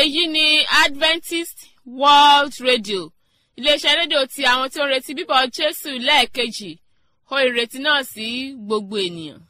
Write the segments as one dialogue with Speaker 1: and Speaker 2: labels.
Speaker 1: èyí ni adventist world radio iléeṣẹ́ rédíò ti àwọn tí ó ń retí bíbọ̀ jésù lẹ́ẹ̀kejì ó ìrètí náà sí gbogbo ènìyàn.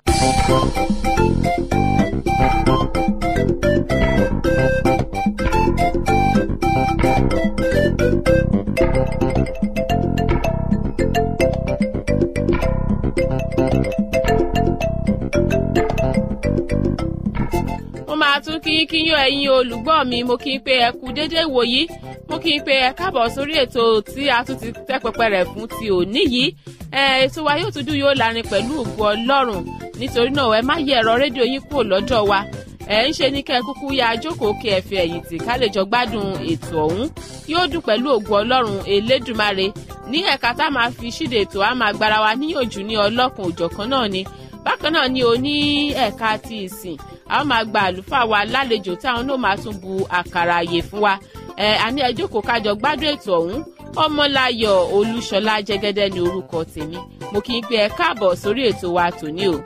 Speaker 1: mo máa tún kí kí yán ẹ̀yin olùgbọ́ mi mo kí n pé ẹ kú déédéé wòyí mo kí n pé ẹ káàbọ̀ sórí ètò tí a tún ti tẹ́ pẹpẹ rẹ̀ fún ti òní yìí ètò wa yóò tún dùn yóò lárin pẹ̀lú ògo ọlọ́run nítorí náà ẹ má yẹ ẹ̀rọ rédíò yín kúrò lọ́dọ̀ wa ẹ ń ṣe ní kẹ́ ẹ kúkú ya jókòó kí ẹ fi ẹ̀yìn tì ká lè jọ gbádùn ètò ọ̀hún yóò dùn pẹ̀lú ògo ọlọ́run elédùmarè ní ẹ̀ka tá a máa fi ṣíde ètò a máa gbára wa níyànjú ní ọlọ́kùn òjọ̀kan náà ni bákan náà ni o ní ẹ̀ka ti ìsìn a ó máa gba àlùfáà wa lálejò táwọn náà máa tún bu àkàrà àyè fún wa ẹ àní ẹ jókòó kájọ gbádùn ètò ọ̀hún ọmọláyọ̀ olúṣọlá jẹ́gẹ́dẹ́ ní orúkọ tèmi mo kì í pé ẹ káàbọ̀ sórí ètò wa tòní o.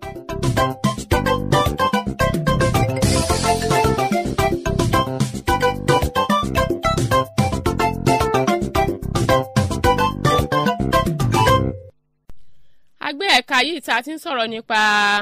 Speaker 1: agbé ẹ̀ka yìí tá a ti ń sọ̀rọ̀ nípa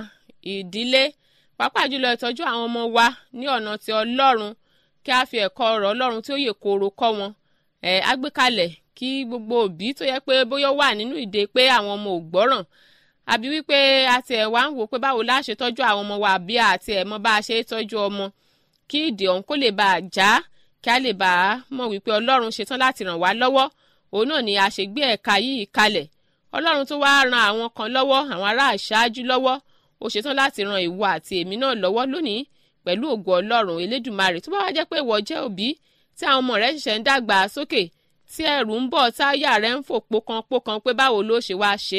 Speaker 1: ìdílé pàápàá jùlọ ìtọ́jú àwọn ọmọ wa ní ọ̀nà ti ọlọ́run kí a fi ẹ̀kọ́ ọ̀rọ̀ ọlọ́run tí ó yè kooro kọ́ wọn ẹ̀ agbékalẹ̀ kí gbogbo òbí tó yẹ pé bóyá wà nínú ìdè pé àwọn ọmọ ò gbọ́ràn àbí wípé àti ẹ̀ wá ń wò pé báwo la ṣe tọ́jú àwọn ọmọ wa àbí àti ẹ̀ mọ bá a ṣe tọ́jú ọmọ kí ìdè ọ̀hún kó lè bá a já kí a lè bá a mọ̀ wípé ọlọ́run ṣetán láti ràn wá lọ́wọ́ òun náà ni a ṣe gbé ẹ̀ka yìí kalẹ̀ ọlọ́run tó wáá ran àwọn kan lọ́wọ́ àwọn ará àṣáájú lọ́wọ́ ó ṣetán láti ran ìwọ àti èmi náà lọ́wọ́ lónìí pẹ̀lú ògo ọlọ́run elédùnmarè tó bá wá jẹ́ pé ìwọ jẹ́ òbí tí àwọn ọmọ rẹ ṣẹ̀ṣẹ̀ ń dàgbà sókè tí ẹ̀rù ń bọ̀ táyà rẹ ń fò pókan pókan pé báwo ló ṣe wá ṣe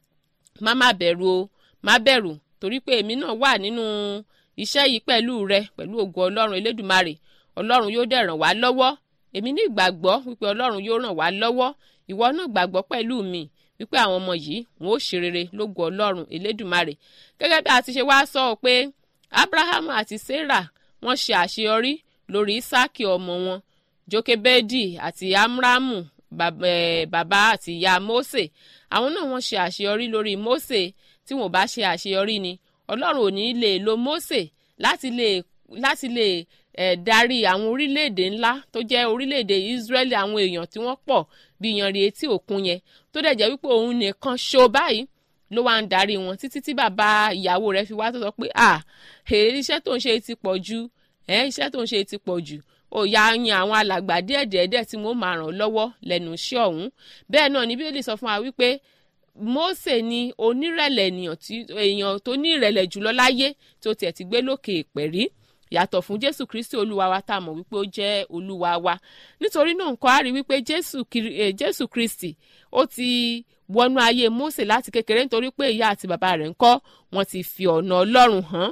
Speaker 1: má má bẹ̀rù o má bẹ̀rù torí pé èmi náà wà nínú iṣẹ́ yìí pẹ̀lú rẹ pẹ̀lú ògo ọlọ́run elédùnmarè ọlọ́run yóò dẹ̀ ràn wá lọ́wọ́ èmi ní ìgbàgbọ́ wípé ọlọ́run yóò ràn wá lọ́wọ́ ìwọ náà gbàgbọ́ pẹ̀lú mi wípé àwọn ọmọ yìí wọn ó ṣe rere lógo ọlọ́run elédùnmarè gẹ́gẹ́ bí a ti ṣe wá sọ ọ pé abraham àti sarah wọ́n ṣe àṣeyọrí lórí isaki ọmọ wọn jokebedi àti amramu bàbá àti ìyá mose àwọn náà wọ́n ṣe àṣeyọrí lórí mose tí wọn ò bá ṣe àṣeyọrí ni ọlọ́run ò ní lè lo mose láti lè láti lè eh, darí àwọn orílẹ̀-èdè ńlá tó jẹ́ orílẹ̀-èdè israeli àwọn èèyàn tí wọ́n pọ̀ bí yanrí etí òkun yẹn tó dẹ̀ jẹ́ wípé òun nìkan ṣo báyìí ló wá ń darí wọn títí tí bàbá ìyàwó rẹ̀ fi wá tó sọ pé à iṣẹ́ tó ń ṣe ti pọ̀ jù iṣẹ́ tó ń ṣe ti pọ̀ jù ó yá yan àwọn alàgbà díẹ̀díẹ̀díẹ̀ tí wọ́n máa ràn lọ́wọ́ lẹ́nu iṣẹ́ ọ̀hún bẹ́ẹ̀ náà ni bíbélì sọ fún wa wípé Mósè ni onírẹ̀lẹ̀ èèyàn tó ní ìrẹ̀lẹ̀ jùlọ láyé tó tiẹ̀ ti gbé lókè ìpẹ̀rí yàtọ̀ fún jésù kristi olúwa wa tá a mọ̀ wípé ó jẹ́ olúwa wa nítorí náà nǹkan á rí wípé jésù kristi ó ti wọnú ayé mósè láti kékeré nítorí pé ìyá àti bàbá rẹ̀ ń kọ́ wọn ti fi ọ̀nà ọlọ́run hàn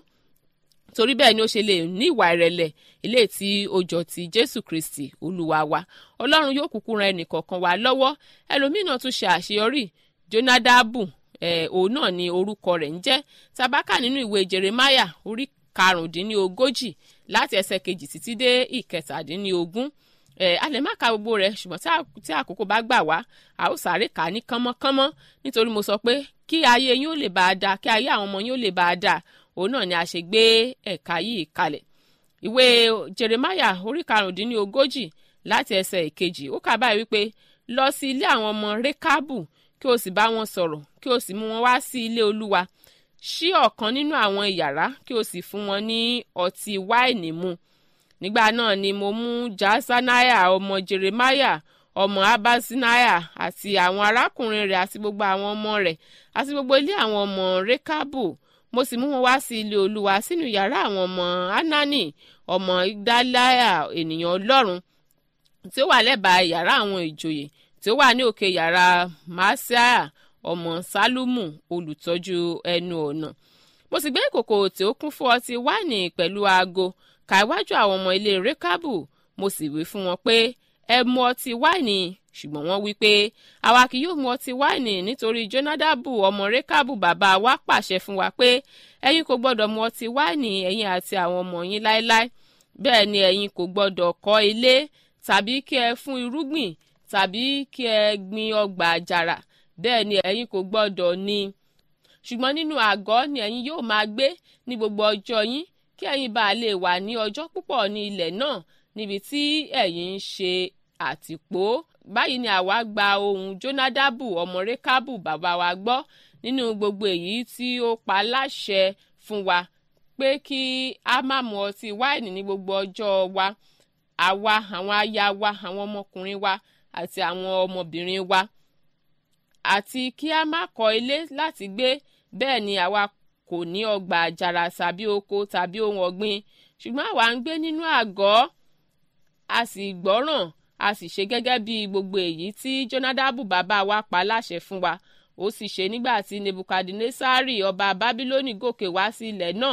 Speaker 1: torí bẹ́ẹ̀ ni ó ṣe lè ní ìwà ìrẹ̀lẹ̀ ilé tí ó jọ ti jésù kristi olúwa wa ọlọ́run yóò kúkú ran ẹnìkọ̀ọ̀kan wa lọ́wọ́ ẹlòmíràn tún ṣe àṣeyọrí jonadabu eh, òun náà ni orúkọ rẹ̀ ń jẹ́ tabaka nínú ìwé jeremiah orí karùndínlógójì láti ẹsẹ̀ kejì títí dé ìkẹtàdínlógún ẹ a lè má ka gbogbo rẹ̀ ṣùgbọ́n tí àkókò bá gbà wá a ó sáré kà á ní kánmọ́kánmọ́ nítorí mo sọ pé kí ayé yín ó lè bá a dáa kí ayé àwọn ọmọ yín ó lè bá a dáa òun náà ni a ṣe gbé ẹ̀ka yìí kalẹ̀ ìwé jeremiah orí karùndínlógójì láti ẹsẹ̀ ìkejì ó kà báyìí wípé lọ sí ilé àwọn ọmọ rékábù kí o sì bá wọn sọ̀rọ̀ kí o sì mú wọn wá sí ilé olúwa ṣí ọ̀kan nínú àwọn yàrá kí o sì fún wọn ní ọtí wáìnì mu nígbà náà ni mo mú jasaniah ọmọ jeremiah ọmọ abasiniah àti àwọn arákùnrin rẹ̀ àti gbogbo àwọn ọmọ rẹ̀ àti gbogbo ilé àwọn ọmọ rekabu mo sì mú wọn wá sí ilé olúwa sínú yàrá àwọn ọmọ anani ọmọ igdaliah ènìyàn ọlọ́run tí ó wà lẹ́bàá yàrá àwọn ìjòyè tí ó wà ní òkè yàrá masiah ọmọ sálúmù olùtọ́jú ẹnu ọ̀nà mo sì gbé ìkòkò tí ó kún fún ọtí wáìnì pẹ̀lú aago ka iwájú àwọn ọmọ ilé rékábù mo sì wí fún wọn pé ẹ mu ọtí wáìnì ṣùgbọ́n wọ́n wí pé àwa kì yóò mu ọtí wáìnì nítorí jonadabu ọmọ rékábù bàbá wa pàṣẹ fún wa pé ẹ̀yin kò gbọ́dọ̀ mu ọtí wáìnì ẹ̀yin àti àwọn ọmọ yín láéláé bẹ́ẹ̀ ni ẹ̀yin kò gbọ́dọ̀ kọ́ ilé tàbí kí ẹ fún irúgbìn tàbí kí ẹ gbin ọgbà àjàrà bẹ́ẹ̀ ni ẹ̀yin kò gbọ́dọ̀ ní ṣùgbọ́n nínú àgọ́ ni ẹ̀yin yóò máa gbé ní gbogbo ọjọ́ yín kí ẹ̀yin bá lè wà ní ọjọ́ púpọ̀ ní ilẹ̀ náà níbi tí ẹ̀yin ń ṣe àtìpó báyìí ni àwa gba ohùn jónádàbù ọmọ rékábù bàbá wa gbọ́ nínú gbogbo èyí tí ó pa láṣẹ fún wa pé kí a má mu ọtí wáìnì ní gbogbo ọjọ́ wa àwa àwọn aya wa àwọn ọmọkùnrin wa àti àwọn ọmọbìnrin wa àti kí a má kọ́ ilé láti gbé bẹ́ẹ̀ ni àwa kò ní ọgbà àjàrà tàbí oko tàbí ohun ọ̀gbìn ṣùgbọ́n àwa ń gbé nínú àgọ́ a sì gbọ́ràn a sì ṣe gẹ́gẹ́ bí gbogbo èyí tí jonadabu bàbá wa pa láṣẹ fún wa ó sì ṣe nígbà tí nebukadnesari ọba babiloni gòkè wá sí ilẹ̀ náà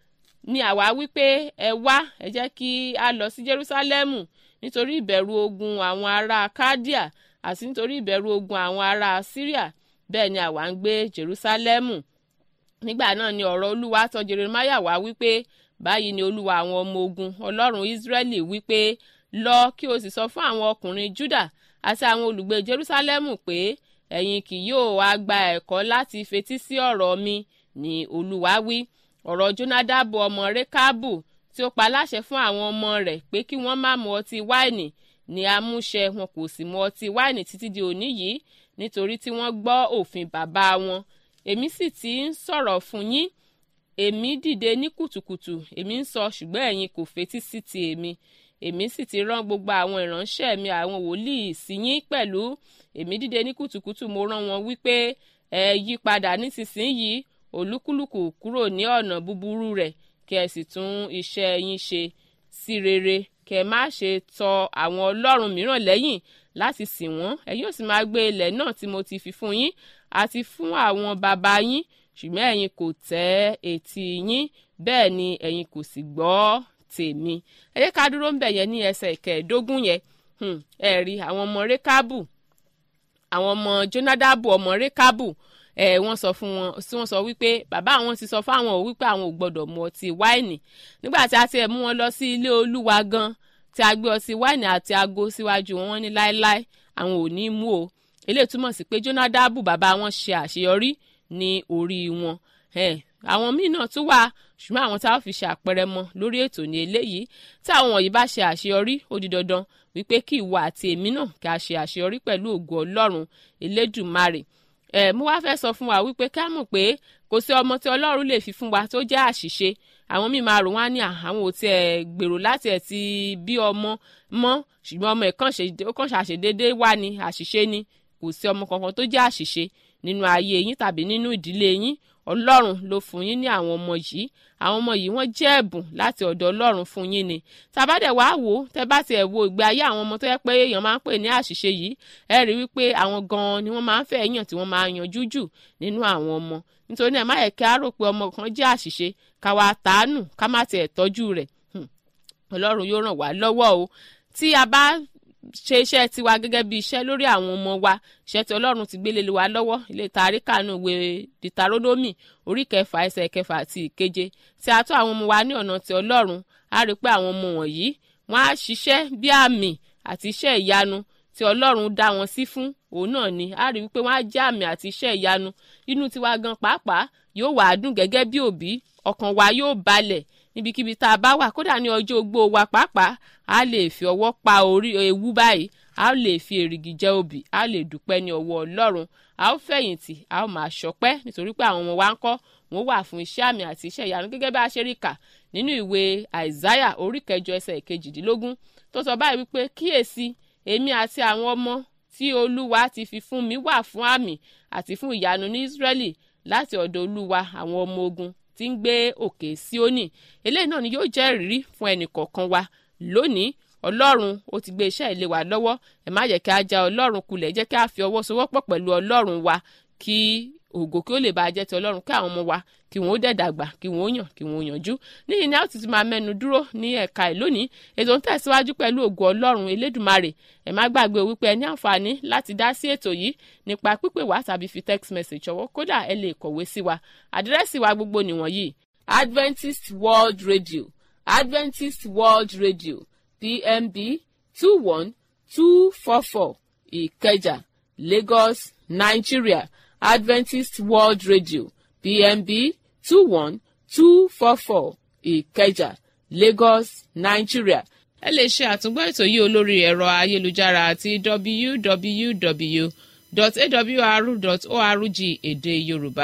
Speaker 1: ni àwa wípé ẹ wá ẹ jẹ́ kí a lọ sí jerusalemu nítorí ìbẹ̀rù ogun àwọn ará kádíà àti nítorí ìbẹ̀rù ogun àwọn ará syria bẹ́ẹ̀ ni àwa ń gbé jerusalemu nígbà náà ni ọ̀rọ̀ olúwa tọ̀ jeremiah wá wípé báyìí ni olúwa àwọn ọmọ ogun ọlọ́run israẹli wípé lọ kí o sì sọ fún àwọn ọkùnrin juda àti àwọn olùgbé jerusalemu pé ẹ̀yin kì yóò wá gba ẹ̀kọ́ láti fetí sí ọ̀rọ̀ mi ni olúwa wí ọ̀rọ̀ jonadabu ọmọ rekabu tí ó pa láṣẹ fún àwọn ọmọ rẹ̀ pé kí wọ́n má mu ọtí wáìnì ni amúṣẹ wọn kò sì mu ọtí wáìnì títí di òní yìí nítorí tí wọ́n gbọ́ òfin bàbá wọn èmi sì ti ń sọ̀rọ̀ fún yín èmi dìde ní kùtùkùtù èmi ń sọ ṣùgbọ́n ẹ̀yin kò fetí sí ti èmi èmi sì ti rán gbogbo àwọn ìránṣẹ́ mi àwọn wòlíì sí yín pẹ̀lú èmi dìde ní kùtùkùtù mo rán wọn wípé ẹ yí padà nísinsìnyí olúkúlùkù kúrò ní ọ̀nà búburú rẹ̀ kí ẹ sì tún iṣẹ́ yín ṣe sí rere kí ẹ má ṣe tọ àwọn ọlọ́run mìíràn lẹ́yìn láti sìn wọ́n ẹ yóò sì máa gbé ilẹ̀ náà tí mo ti fi fún yín àti fún àwọn bàbá yín ṣùgbọ́n ẹ̀yin kò tẹ́ etí yín bẹ́ẹ̀ ni ẹ̀yin kò sì gbọ́ tèmi ẹ jẹ́ ká dúró ń bẹ̀ yẹn ní ẹsẹ̀ ìkẹẹ̀ẹ́dógún yẹn ẹ rí àwọn ọmọ rékábù àwọn ọmọ jonadabu ọmọ rékábù ẹ wọ́n sọ fún wọn sí wọ́n sọ wípé bàbá àwọn ti sọ fún àwọn ò wípé àwọn ò gbọ́dọ̀ mu ọtí wáìnì nígbà tí a ti ẹ̀ mú wọn lọ sí ilé olúwa gan tí a gbé ọtí wáìnì àti ago síwájú wọn ní láéláé àwọn ò ní mú o eléyìí túmọ̀ sí pé jonadabu bàbá wọn ṣe àṣeyọrí ní orí wọn àwọn míì náà tún wà ṣùgbọ́n àwọn tá a fi ṣe àpẹẹrẹ mọ́ lórí ètò ní eléyìí tí àwọn wọ̀nyí bá ṣe àṣeyọrí ó di dandan wípé kí ìwọ àti èmi náà kí a ṣe àṣeyọrí pẹ̀lú ògo ọlọ́run elédùmarè ẹ mo wá fẹ́ sọ fún wa wípé ká mọ̀ pé kò sí ọmọ tí ọlọ́run lè fi fún wa tó jẹ́ àṣìṣe àwọn míì máa rò wá ní àwọn ò tiẹ̀ gbèrò láti ẹ̀ ti bí ọmọ mọ́ ṣùgbọ́n ọmọ ẹ̀ kàn ṣàṣedédé wá ní àṣìṣe ni kò sí ọmọ kankan tó jẹ́ àṣìṣe nínú ayé yín tàbí nínú ìdílé yín ọlọ́run ló fún yín ní àwọn ọmọ yìí àwọn ọmọ yìí wọ́n jẹ́ ẹ̀bùn láti ọ̀dọ̀ ọlọ́run fún yín ni tàbádẹ̀ wá wò ó tẹ́ bá tiẹ̀ wo ìgbé ayé àwọn ọmọ tó yẹ pé èèyàn máa ń pè ní àṣìṣe yìí ẹ rí wípé àwọn gan-an ni wọ́n máa ń fẹ́ yàn tí wọ́n máa yanjú jù nínú àwọn ọmọ nítorí ẹ̀ má yẹ kí á rò pé ọmọ kan jẹ́ àṣìṣe ká wá tàánù ká má tiẹ̀ tọ́jú rẹ̀ ọlọ́run yóò ràn wá lọ́wọ́ o tí a bá ṣe iṣẹ́ tiwa gẹ́gẹ́ bí iṣẹ́ lórí àwọn ọmọ wa iṣẹ́ tí ọlọ́run ti gbélé wa lọ́wọ́ ilé tàrí kànú ìwé dìtarónómì orí kẹfà ẹsẹ̀ kẹfà àti ìkeje tí a tọ́ àwọn ọmọ wa ní ọ̀nà ti ọlọ́run a rí pé àwọn ọmọ wọ̀nyí wọ́n á ṣiṣẹ́ bí àmì àti iṣẹ́ ìyanu tí ọlọ́run dá wọn sí fún òun náà ni a rí wípé wọ́n á jẹ́ àmì àti iṣẹ́ ìyanu inú tiwa gan pàápàá yóò wà á dùn gẹ́gẹ́ bí òbí ọkàn wa yóò balẹ̀ níbikíbi tá a bá wà kódà ní ọjọ́ ogbó wa pàápàá a lè fi ọwọ́ pa orí ewu báyìí a lè fi èrìgì jẹ obì a lè dúpẹ́ ní ọwọ́ ọlọ́run a ó fẹ̀yìntì a ó máa ṣọpẹ́ nítorí pé àwọn ọmọ wa ń kọ́ wọ́n wà fún iṣẹ́ àmì àti iṣẹ́ ìyanu gẹ́gẹ́ bá a ṣe rí kà nínú ìwé àìsáyà orí kẹjọ ẹsẹ̀ ìkejìdínlógún tó sọ báyìí wípé kíyèsí èmi àti àwọn ọmọ tí olúwa ti fi fún mi wà fún àmì àti fún ìyanu ní ísírẹ́lì láti ọ̀dọ̀ olúwa àwọn ọmọ ogun tí ń gbé òkè síónì eléyìí náà ni yóò jẹ́ ìrírí fún ẹnì kọ̀ọ̀kan wa lónìí ọlọ́run ó ti gbé iṣẹ́ ilé wa lọ́wọ́ ẹ má yẹ kí a já ọlọ́run kulẹ̀ jẹ́ kí a fi ọwọ́ sowọ́pọ̀ pẹ̀lú ọlọ́run wa kí ògo kí ó lè bá a jẹ́ ti ọlọ́run kí àwọn ọmọ wa kí wọ́n ó dẹ̀ dàgbà kí wọ́n ó yàn kí wọ́n ó yànjú níyìn ni a ó ti ti máa mẹ́nu dúró ní ẹ̀ka ẹ̀ lónìí ètò ń tẹ̀síwájú pẹ̀lú ògo ọlọ́run elédùmarè ẹ má gbàgbé wípé ẹ ní àǹfààní láti dá sí ètò yìí nípa pípè wá tàbí fi text message ṣọwọ́ kódà ẹ lè kọ̀wé sí wa àdírẹ́sì wa gbogbo nìwọ̀nyí Adventist World Radio adventist world radio pmb two one two four four ìkẹjà lagos nigeria adventist world radio pmb two one two four four ìkẹjà lagos nigeria ẹ lè ṣe àtúngbọ́ ètò yìí olórí ẹ̀rọ ayélujára àti www.awr.org èdè yorùbá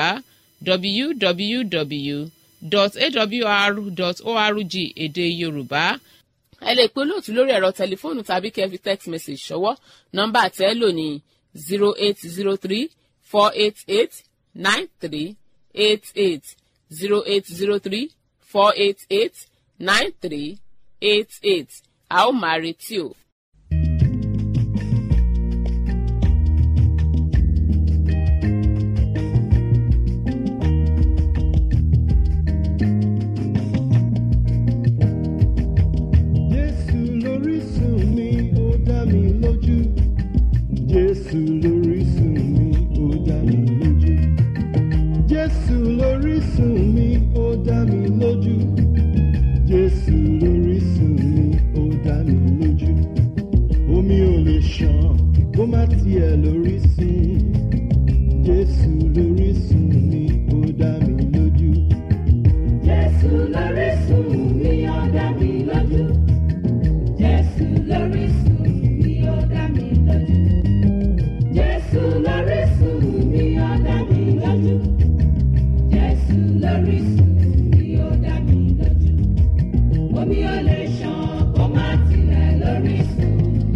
Speaker 1: www.awr.org èdè yorùbá ẹ lè pe olóòtú lórí ẹ̀rọ tẹlifóònù tàbí kẹ́ fi text message ṣọwọ́ nọ́mbà tẹ́ lò ní zero eight zero three four eight eight nine three eight eight zero eight zero three four eight eight nine three eight eight a ó máa retí o.
Speaker 2: Jésù lórísun mi ó dá mi lójú. Jésù lórísun mi ó dá mi lójú. Jésù lórísun mi ó dá mi lójú. Jésù lórísun mi ó dá mi lójú. Omi ò lè ṣàn kó má tiẹ̀ lórísun. Jésù lórísun mi ó dá mi lójú.
Speaker 3: Jésù lórísun mi ó dá mi lójú. Jésù lórísun mi ó dá mi lójú. Jésù lórísun mi ó dá mi lójú. Jésù lórísun mi ó dá mi lójú. Omi ò lè ṣàn kó má tilẹ̀ lórísun.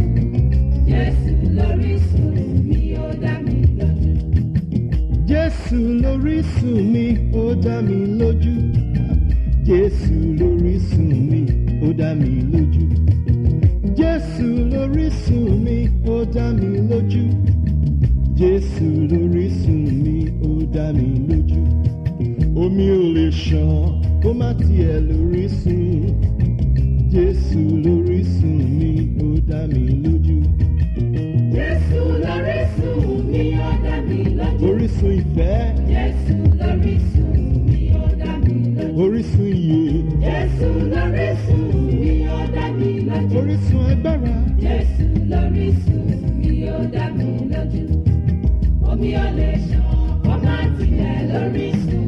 Speaker 3: Jésù lórísun mi ó dá mi lójú.
Speaker 2: Jésù lórísun mi ó dá mi lójú. Jésù lórísun mi ó dá mi lójú. Jésù lórísun mi ó dá mi lójú. Jésù lórísun mi ó dá mi lójú. Omi ò lè ṣàn kó má tiẹ̀ lórísun. Jésù lórísun mi ó dá mi lójú.
Speaker 3: Jésù lórísun mi ó dá mi lójú.
Speaker 2: Orísun ìfẹ́,
Speaker 3: Jésù lórísun mi ó dá mi lójú.
Speaker 2: orísun ìyè,
Speaker 3: Jésù lórísun mi ó dá mi lójú.
Speaker 2: orísun agbára.
Speaker 3: Jésù lórísun mi ó dá mi lójú. Omi ò lè ṣàn kó má tilẹ̀ lórísun.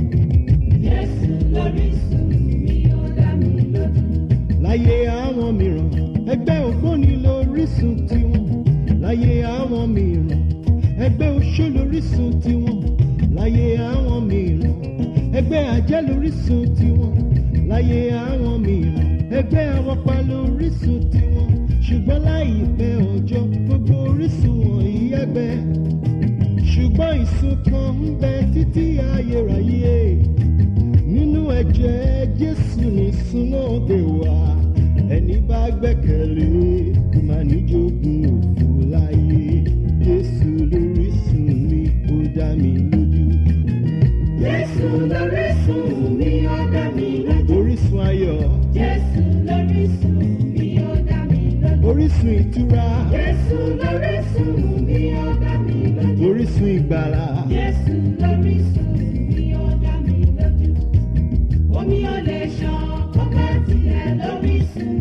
Speaker 3: Jésù lórísun mi ó dá mi lójú.
Speaker 2: láyé àwọn mìíràn ẹgbẹ́ ògbóni lórísun tiwọn láyé àwọn mìíràn ẹgbẹ́ oṣó lórísun tiwọn láyé àwọn mìíràn ẹgbẹ́ àjẹ́ lórísun tiwọn láyé àwọn mìíràn ẹgbẹ́ awọ́pa lórísun tiwọn ṣùgbọ́n láìpẹ́ ọjọ́ gbogbo orísun wọ̀nyí ẹgbẹ́ ṣùgbọ́n ìsun kan ń bẹ títí ayérayé nínú ẹ̀jẹ̀ jésù ní súnmọ́dé wá ẹni bá gbẹ́kẹ̀lé kò má ní jogún òfò láyé jésù lórísun mi ó dá mi lójú
Speaker 3: Jésù lórísun mi ó dá mi lójú.
Speaker 2: orísun ayọ̀
Speaker 3: Jésù lórísun mi ó dá mi lójú.
Speaker 2: orísun ìtura
Speaker 3: Jésù lórísun mi ó dá mi lójú.
Speaker 2: orísun ìgbàlà
Speaker 3: Jésù lórísun mi ó dá mi lójú. Omi ò lè ṣàn kó má tilẹ̀ lórísun.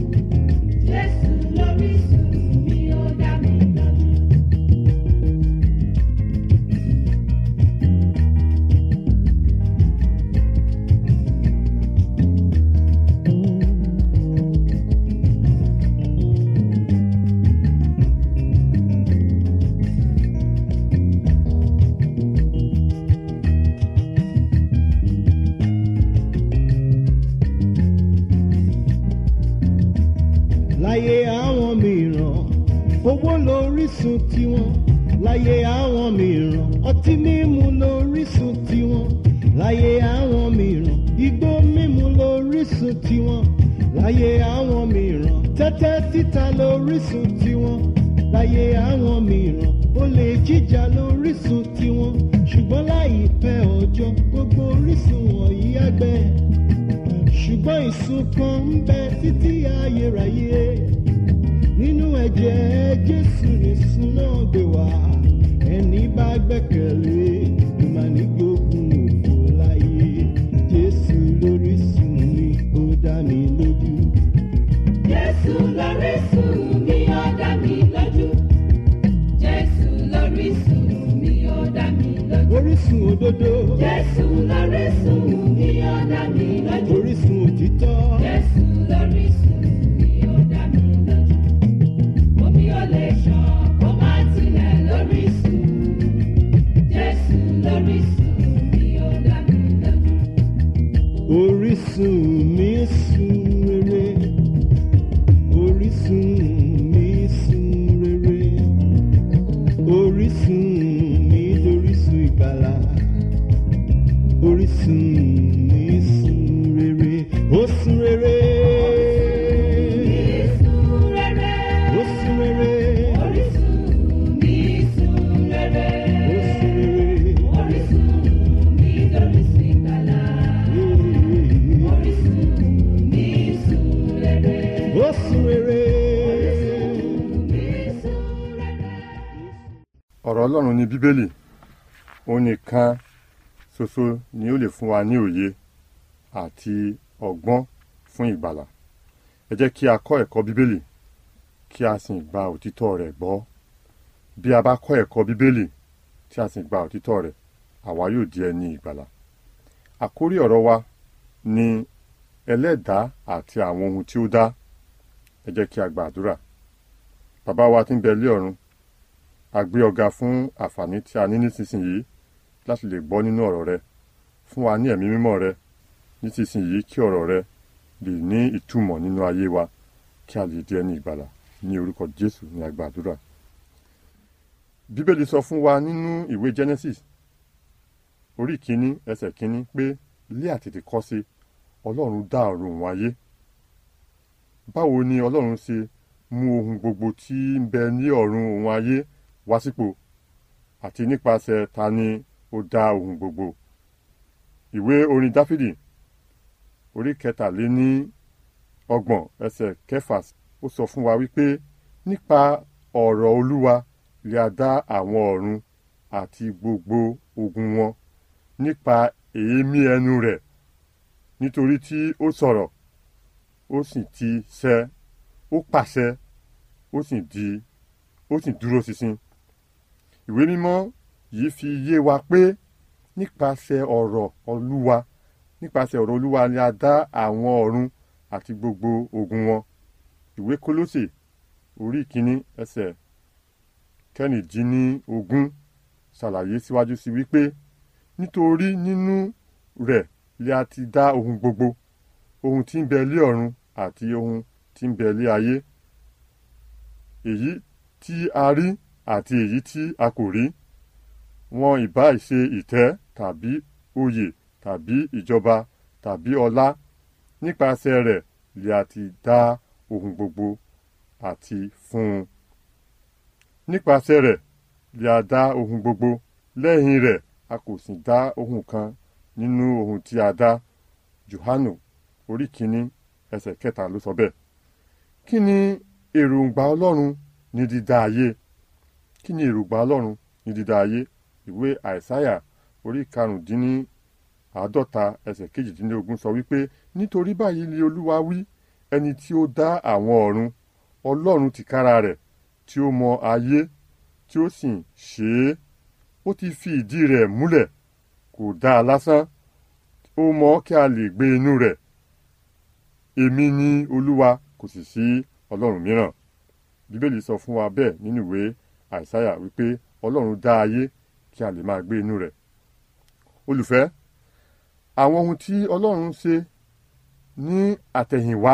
Speaker 3: Jésù lórísun mi ó dá mi lójú.
Speaker 2: láyé àwọn mìíràn owó lórísun tiwọn láyé àwọn mìíràn ọtí mímu lórísun tiwọn láyé àwọn mìíràn igbó mímu lórísun tiwọn láyé àwọn mìíràn tẹ́tẹ́ títa lórísun tiwọn láyé àwọn mìíràn olè jíjà lórísun tiwọn ṣùgbọ́n láìpẹ́ ọjọ́ gbogbo orísun wọ̀nyí àgbẹ̀ ṣùgbọ́n ìsun kan ń bẹ títí ayérayé nínú ẹ̀jẹ̀ jésù nìsun náà gbé wá ẹni bá gbẹ́kẹ̀lé ló máa ní gbógun òfò láyé jésù lórísun mi ó dá mi mi sùn rere orísun mi sùn rere orísun mi dorísun ìgbàlà orísun mi sùn rere ó sùn rere ó sùn rere ó sùn rere. ó sùn rere.
Speaker 4: ọ̀rọ̀ ọlọ́run ní bíbélì òun nìkan ṣoṣo ni ó lè fún wa ní òye àti ọgbọ́n fún ìgbàlà ẹ jẹ́ kí a kọ́ ẹ̀kọ́ bíbélì kí a sì gba òtítọ́ rẹ̀ gbọ́ bí a bá kọ́ ẹ̀kọ́ bíbélì tí a sì gba òtítọ́ rẹ̀ àwa yóò di ẹni ìgbàlà àkórí ọ̀rọ̀ wa ni ẹlẹ́dàá àti àwọn ohun tí ó dá ẹ jẹ́ kí a gba àdúrà bàbá wa tí ń bẹ lé ọ̀run a gbé ọ̀gá fún àǹfààní tí a ní nísinsìnyí láti lè gbọ́ nínú ọ̀rọ̀ rẹ fún wa ní ẹ̀mí mímọ́ rẹ nísinsìnyí kí ọ̀rọ̀ rẹ lè ní ìtumọ̀ nínú ayé wa kí a lè di ẹni ìgbàlà ní orúkọ jésù ní a gba àdúrà. bíbélì sọ fún wa nínú ìwé genesis orí kínní ẹsẹ̀ kínní pé ilé àtètè kọ́ sí ọlọ́run dá ọ̀run òun ayé báwo ni ọlọ́run ṣe mú ohun gbogbo tí ń bẹ ní ọ̀run òun ayé wá sípò àti nípasẹ̀ ta ni ó dá ohun gbogbo. ìwé orin dáfídì orí kẹtàléní ọgbọ̀n ẹsẹ̀ kẹfà ó sọ fún wa wípé nípa ọ̀rọ̀ olúwa lè a dá àwọn ọ̀run àti gbogbo ogun wọn nípa èémí ẹnu rẹ̀ nítorí tí ó sọ̀rọ̀ ó sì ti ṣẹ ó pàṣẹ ó sì di ó sì dúró ṣinṣin ìwé mímọ́ yìí fi yé wa pé nípasẹ̀ ọ̀rọ̀ olúwa nípasẹ̀ ọ̀rọ̀ olúwa ni a dá àwọn ọ̀run àti gbogbo ogun wọn ìwé kólósè orí kínní ẹsẹ̀ kẹrìndínlógún ṣàlàyé síwájú sí wípé nítorí nínú rẹ̀ lè a ti dá ohun gbogbo ohun tí ń bẹ lé ọ̀run àti ohun tí ń bẹ lé ayé èyí tí a rí àti èyí tí a kò rí wọn ìbá ṣe ìtẹ́ tàbí oyè tàbí ìjọba tàbí ọlá nípasẹ̀ rẹ̀ lè a ti dá ohun gbogbo àti fún un nípasẹ̀ rẹ̀ lè a dá ohun gbogbo lẹ́yìn rẹ̀ a kò sì dá ohun kan nínú ohun tí a dá Jòhánù orí kínní ẹsẹ̀ kẹta ló sọ bẹ́ẹ̀ kí ni èròǹgbà Ọlọ́run ní dídá ayé kí ni èròǹgbà Ọlọ́run ní dídá ayé ìwé àìsáyà orí karùndínní àádọ́ta ẹsẹ̀ kejìdínlógún sọ wípé nítorí báyìí ni olúwa wí ẹni tí ó dá àwọn ọ̀run ọlọ́run tìkára rẹ̀ tí ó mọ ayé tí ó sì ṣe é ó ti fi ìdí rẹ̀ múlẹ̀ kò dá a lásán ó mọ kí a lè gbé inú rẹ̀ èmi ni olúwa kò sì sí ọlọ́run mìíràn bíbélì sọ fún wa bẹ́ẹ̀ nínú ìwé àìsáyà wípé ọlọ́run dá ayé kí a lè máa gbé inú rẹ̀ olùfẹ́ àwọn ohun tí ọlọ́run ṣe ní àtẹ̀yìnwá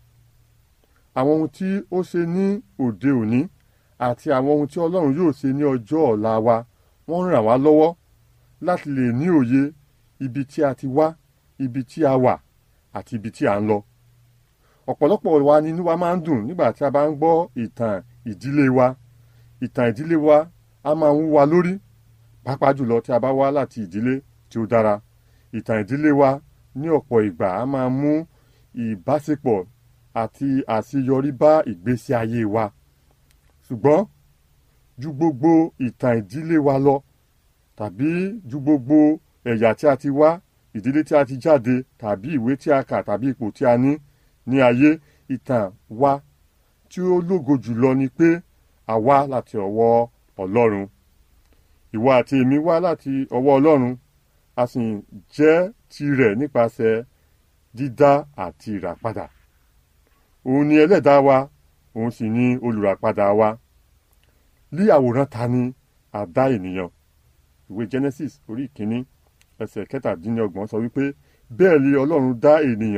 Speaker 4: àwọn ohun tí ó ṣe ní òde òní àti àwọn ohun tí ọlọ́run yóò ṣe ní ọjọ́ ọ̀la wa wọ́n ràn wá lọ́wọ́ láti lè ní òye ibi tí a ti wá ibi tí a wà àti ibi tí a ń lọ ọ̀pọ̀lọpọ̀ wa ni inú wa máa ń dùn nígbà tí a bá ń gbọ́ ìtàn ìdílé wa ìtàn ìdílé wa a máa ń wú wa lórí pàápàá jùlọ tí a bá wá láti ìdílé tí ó dára ìtàn ìdílé wa ní ọ̀pọ̀ ìgbà a máa mú ìbáṣepọ̀ àti àṣeyọrí bá ìgbésí ayé wa ṣùgbọ́n ju gbogbo ìtàn ìdílé wa lọ tàbí ju gbogbo ẹ̀yà tí a ti wá ìdílé tí a ti jáde tàbí ìwé tí a kà tàbí ipò tí a ní ní ayé ìtàn wa tí ó lógo jùlọ ni pé a wá láti ọwọ́ Ọlọ́run ìwọ àti èmi wá láti ọwọ́ Ọlọ́run a sì jẹ́ tirẹ̀ nípasẹ̀ dídá àti ìràpadà òun ni ẹlẹ́dàá wa òun sì ni olùràpadà wa lí àwòrán ta ni a dá ènìyàn ìwé Genesis orí ìkíní ẹsẹ̀ kẹtàdínlọ́gbọ̀n sọ wípé bẹ́ẹ̀ ni Ọlọ́run dá ènìyàn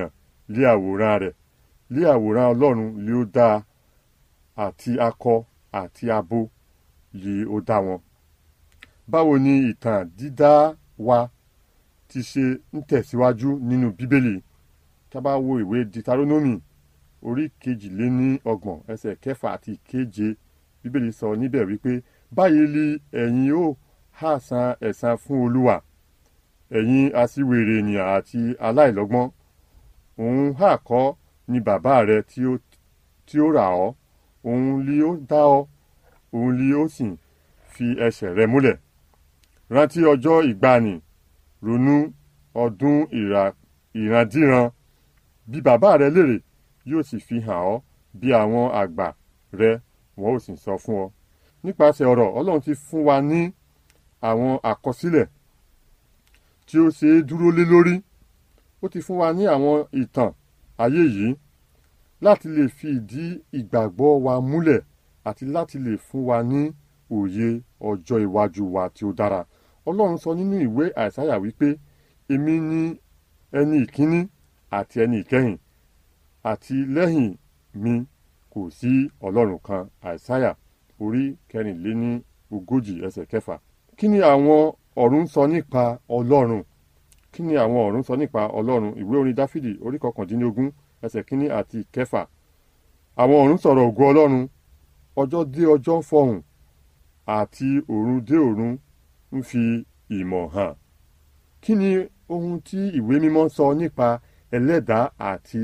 Speaker 4: lé àwòrán rẹ̀ lé àwòrán ọlọ́run lé ó dá àti akọ àti abo lé ó dá wọn. báwo ni ìtàn dídá wa ti ṣe ń tẹ̀síwájú nínú bíbélì tá a bá wo ìwé ditaronomy orí kejìléní ọgbọ̀n ẹsẹ̀ kẹfà àti keje bíbélì sọ níbẹ̀ wípé báyìí li ẹ̀yin ó hà san ẹ̀san fún olúwa ẹ̀yin aṣiwèrè ènìyàn àti aláìlọ́gbọ́n òun hà kọ́ ni bàbá rẹ tí ó tí ó rà ọ́ òun li ó dá ọ òun li ó sì fi ẹsẹ̀ rẹ múlẹ̀ rántí ọjọ́ ìgbàanì ronú ọdún ìrà- ìrandíran bí bàbá rẹ lérè yóò sì fi hàn ọ́ bí àwọn àgbà rẹ wọn ò sì sọ fún ọ nípasẹ̀ ọ̀rọ̀ ọlọ́run ti fún wa ní àwọn àkọsílẹ̀ tí ó ṣe é dúró lé lórí ó ti fún wa ní àwọn ìtàn ayé yìí láti lè fi ìdí ìgbàgbọ́ wa múlẹ̀ àti láti lè fún wa ní òye ọjọ́ iwájú wa tí ó dára ọlọ́run sọ nínú ìwé àìsáyà wípé èmi ni ẹni ìkíní àti ẹni ìkẹyìn àti lẹ́yìn mi kò sí ọlọ́run kan àìsáyà orí kẹrìnléní ogójì ẹsẹ̀ kẹfà kí ni àwọn ọ̀run sọ nípa ọlọ́run kí ni àwọn ọ̀run sọ nípa ọlọ́run ìwé orin dáfídì orí kọkàndínlógún ẹsẹ̀ kínní àti kẹfà àwọn ọ̀run sọ̀rọ̀ ògo ọlọ́run ọjọ́ dé ọjọ́ ń fọhùn àti òrun dé òrun ń fi ìmọ̀ hàn kí ni ohun tí ìwé mímọ́ sọ nípa ẹlẹ́dàá àti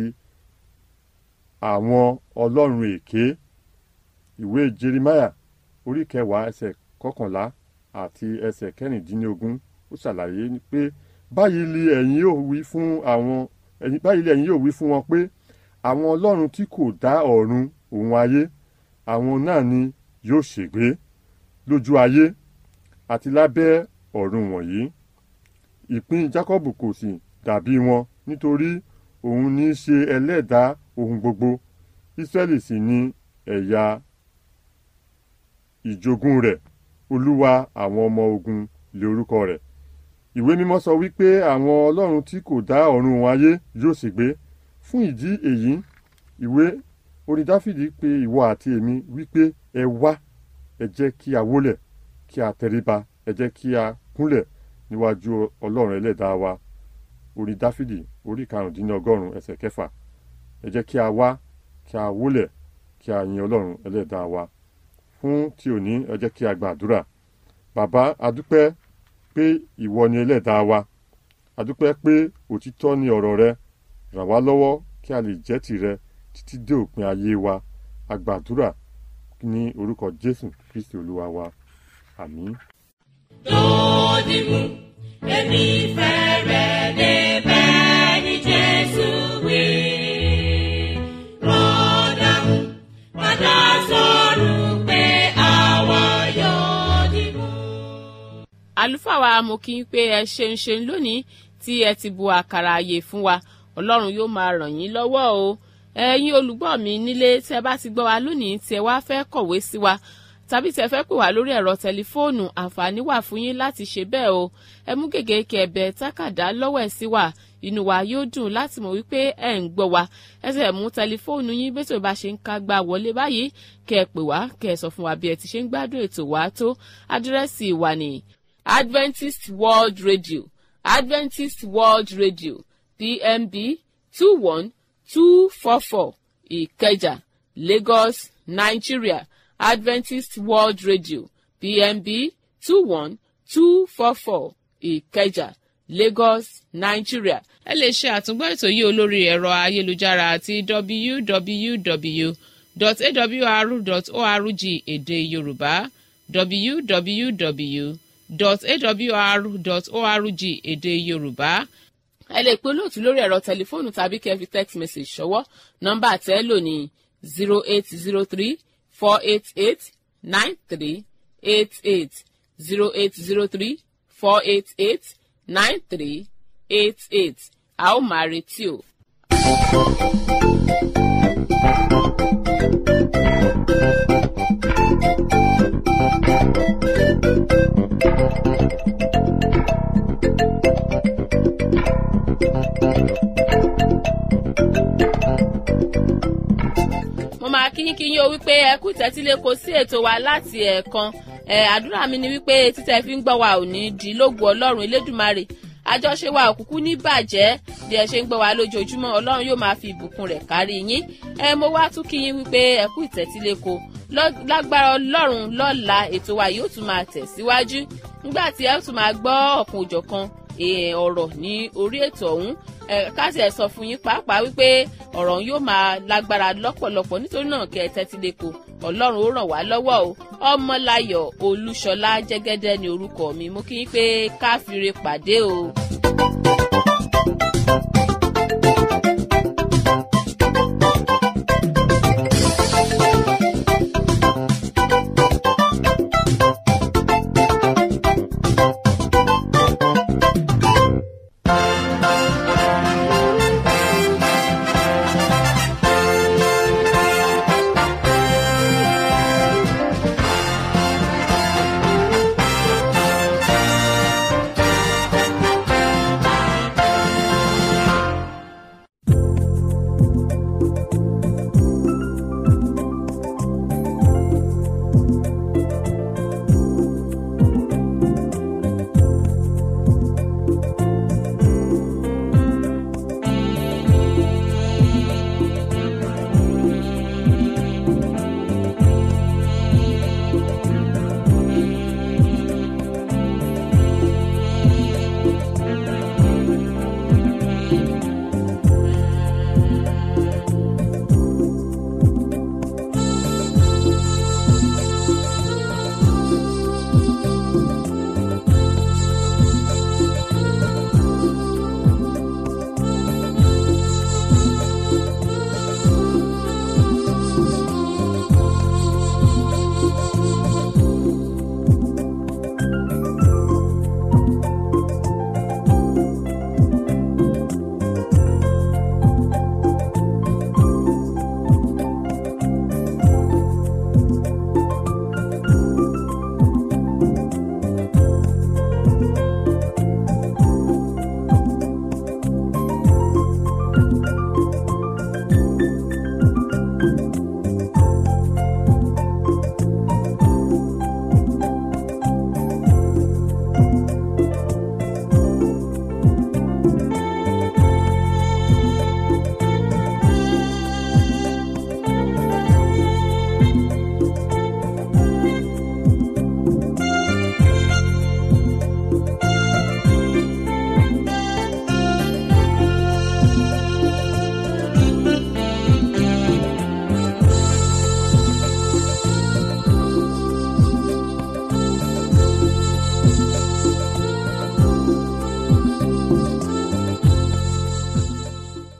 Speaker 4: àwọn ọlọ́run èké ìwé jeremiah orí kẹwàá ẹsẹ̀ kọkànlá àti ẹsẹ̀ kẹrìndínlógún ó ṣàlàyé pé báyìí li ẹ̀yin yóò wí fún àwọn ẹ̀yin báyìí li ẹ̀yin yóò wí fún wọn pé àwọn ọlọ́run tí kò dá ọ̀run òun ayé àwọn náà ni yóò ṣègbé lójú ayé àti lábẹ́ ọ̀run wọ̀nyí ìpín jákọ́bù kò sì dàbí wọn nítorí òun ní í ṣe ẹlẹ́dàá ohun gbogbo ísírẹ́lì sì ni ẹ̀yà ìjogún rẹ̀ olúwa àwọn ọmọ ogun lé orúkọ rẹ̀ ìwé mímọ́ sọ wípé àwọn ọlọ́run tí kò dá ọ̀run wọn ayé yóò sì gbé fún ìdí èyí ìwé orin dáfídì pé ìwọ àti èmi wípé ẹ wá ẹ jẹ́ kí a wólẹ̀ kí a tẹríba ẹ jẹ́ kí a kúnlẹ̀ níwájú ọlọ́run ẹlẹ́dàá wa orin dáfídì orí karùndínlọ́gọ́rùn ẹsẹ̀ kẹfà ẹ jẹ́ kí a wá kí a wólẹ̀ kí a yin ọlọ́run ẹlẹ́dàá wa fún ti òní ẹ jẹ́ kí a gbàdúrà bàbá adúpẹ́ pé ìwọ ni ẹlẹ́dàá wa adúpẹ́ pé òtítọ́ ni ọ̀rọ̀ rẹ ràn wá lọ́wọ́ kí a lè jẹ́ tìrẹ títí dé òpin ayé wa agbàdúrà ní orúkọ jésù kristi olúwa wa àmín.
Speaker 3: lódìmú èmi fẹ́ rẹ̀ débẹ̀ ní jésù wí. rọ́dàmú padà sọ̀rọ̀ pé àwa yóò dìmú.
Speaker 1: àlùfáà wa mo kí n pé ẹ ṣeun ṣeun lónìí tí ẹ ti bu àkàrà àyè fún wa ọlọ́run yóò máa ràn yín lọ́wọ́ o ẹ̀yin olùgbọ́ mi nílé tí ẹ bá ti gbọ́ wa lónìí tí ẹ wá fẹ́ kọ̀wé sí wa tàbí tí ẹ fẹ́ pè wá lórí ẹ̀rọ tẹlifóònù àǹfààní wà fún yín láti ṣe bẹ́ẹ̀ o ẹ mú gègé kẹ̀bẹ̀ tákàdá lọ́wọ́ ẹ̀ sí wa inú wa yóò dùn láti mọ̀ wípé ẹ̀ ń gbọ́ wa ẹ sì mú tẹlifóònù yín bí ètò ìbá ṣe ń ká gbà wọlé báyìí kẹ́ ẹ pè wá kẹ́ ẹ sọ fún wa bí ẹ ti ṣe ń gbádùn ètò wa tó àdírẹ́sì wa ní Adventist World Radio Adventist World Radio PMB two one two four four Ìkẹjà Lagos Nigeria Adventist World Radio PMB two one two four four Ìkẹjà Lagos Nigeria. ẹ lè ṣe àtúngbọ́ ètò yìí olórí ẹ̀rọ ayélujára àti www.awr.org èdè Yorùbá www.awr.org èdè Yorùbá ẹ lè pe olóòtú lórí ẹ̀rọ tẹlifóònù tàbí kẹ́ fi text message ṣọwọ́ nọ́mbà tẹ́ lò ní zero eight zero three four eight eight nine three eight eight zero eight zero three four eight eight nine three eight eight a ó máa retí o. máa kíyínkíyín o wípé ẹ kú ìtẹ́tíléko sí ètò wa láti ẹ̀ẹ̀kan ẹ àdúrà mi ni wípé títẹ̀ fi ń gbọ́ wa ò ní di lógo ọlọ́run elédùmarè àjọṣe wa òkùnkùn ní bàjẹ́ bí ẹ ṣe ń gbọ́ wa lójoojúmọ́ ọlọ́run yóò máa fi ìbùkún rẹ̀ kárí yín ẹ mo wá tún kí yín wípé ẹ kú ìtẹ́tíléko lágbára ọlọ́run lọ́la ètò wa yóò tún máa tẹ̀síwájú nígbà tí ẹ tún máa gbọ́ ọ̀kan òjọ̀kan ọ̀rọ̀ ní orí ètò ọ̀hún káàsì ẹ̀ sọ fún yín pàápàá wípé ọ̀rọ̀ yóò máa lágbára lọ́pọ̀lọpọ̀ nítorí náà kẹ́ ẹ tẹ́tí lẹ́kọ̀ọ́ ọlọ́run ó ràn wá lọ́wọ́ o ọmọláyọ̀ olúṣọlá jẹ́gẹ́dẹ́ ni orúkọ mi mo kí yín pé káfíńre pàdé o.